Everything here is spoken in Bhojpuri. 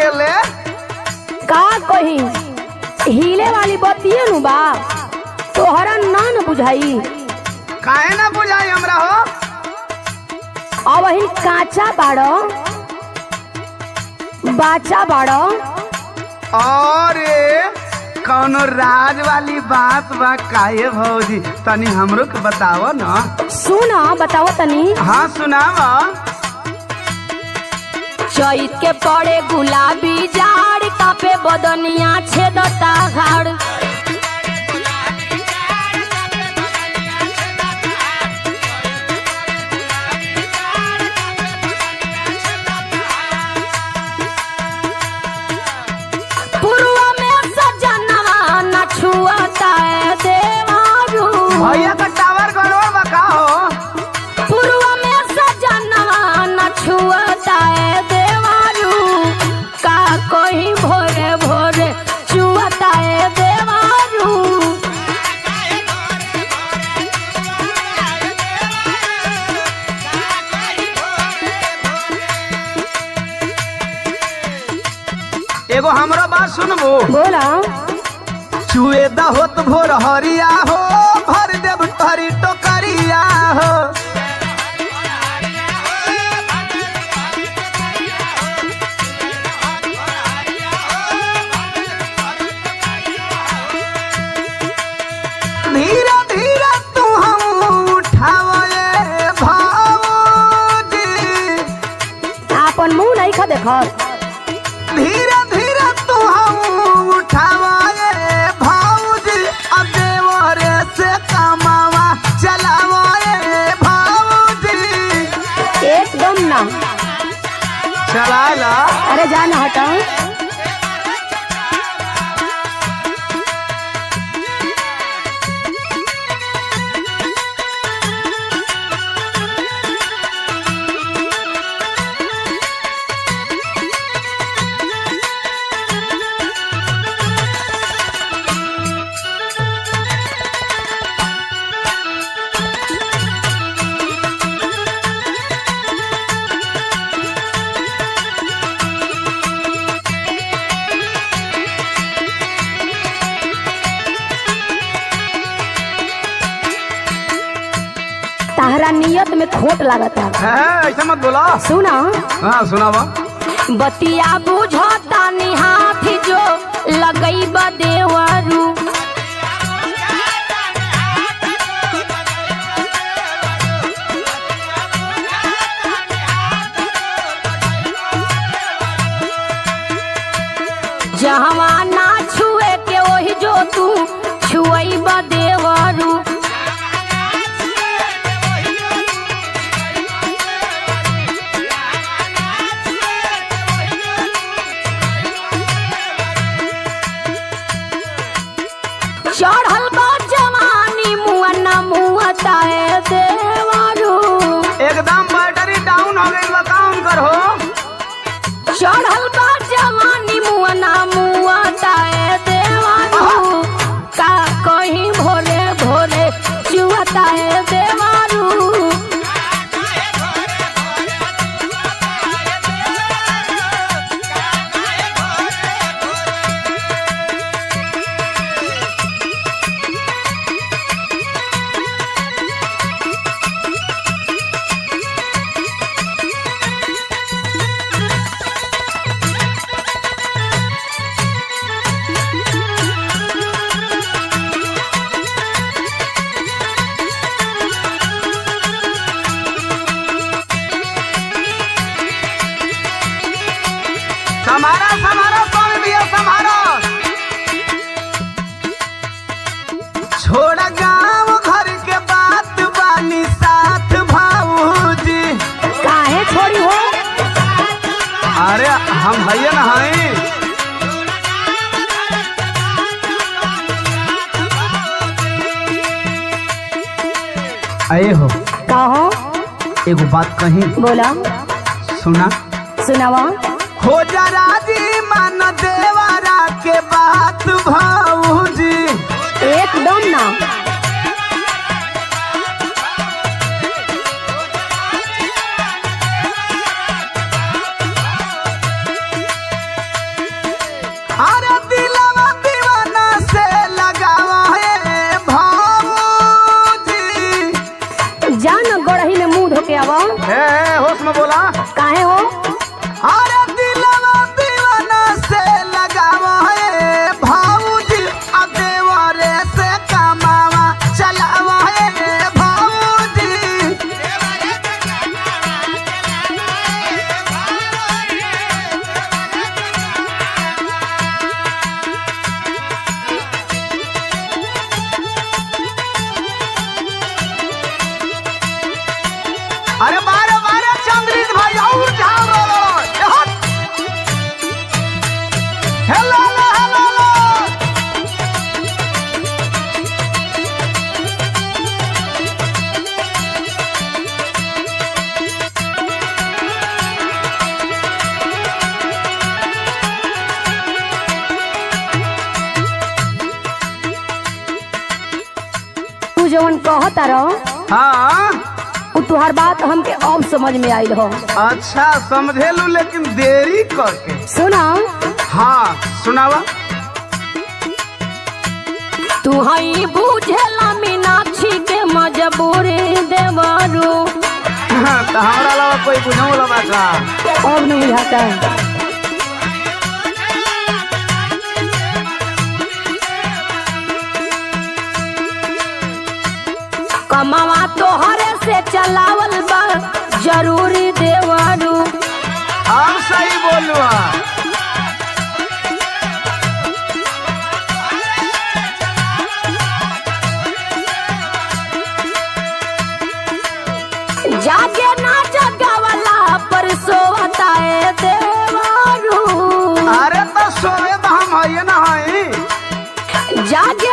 अकेले का कही हिले वाली बतिये नु बा तोहरा ना न बुझाई काहे ना बुझाई हमरा हो अब ही काचा बाड़ो बाचा बाड़ो अरे कौनो राज वाली बात बा काहे भौजी तनी हमरो के बताव ना सुन बताओ तनी हाँ सुनाव चैत के पड़े गुलाबी जाड़ कापे बदनिया छेदता घाड़ पूर्व में सजनवा न छुअता है देवारू भैया का टावर गड़बड़ बा का हो पूर्व में सजनवा न छुअता है देवारू का कोई भोरे भोरे छुअता है देवारू एगो हमरो बात सुनबो बोला चुए दा होत भोर हरिया हो भर देव भरी टोकरिया हो धीरे धीरे तू हम उठावे भाऊजी आपन मुंह नहीं खा देखत धीरे धीरे तू हम उठावे भाऊजी अब देवरे से कमावा चलावे भाऊजी एकदम ना चला ला अरे जाना हटा ताहरा नियत में खोट लागता है ऐसा मत बोला सुना हाँ सुनावा बतिया बुझता निहाथ जो लगई देवरू जहवा ना छुए के ओही जो तू छुई देवरू चढ़ल बा जवानी मुआ न मुआता है देवरू एकदम बैटरी डाउन हो गई बा काम कर हो चढ़ल बा जवानी मुआ न मुआता है देवरू का कहीं भोरे भोरे चुआता है देवरू समारा समारा स्वामी भैया समारा छोड़ा गांव घर के बात बानी साथ भाऊजी काहे छोड़ी हो अरे हम भैया ना हई अये हो कहो एगो बात कही बोला सुना सुनावा हो जा राजी मान देवारा के बात भाऊजी एकदम ना अरे बारे बारे चंद्रित भाई और झाल रो रो ए हट हेलो हेलो हेलो हेलो तू जवन कहता रहो हाँ उ तुहार बात हमके अब समझ में आइल हो अच्छा समझेलू लेकिन देरी करके सुना हाँ सुनावा तू हई बुझेला मीनाक्षी के मजबूरी देवरू तो हमारा अलावा कोई बुझाऊ वाला बा का अब नहीं बुझाता कमावा तोहरे से चलावल बा जरूरी देवरू अब सही बोलू जागे ना जगावला पर सोवता है देवरू अरे तो सोए तो हम है ना है जागे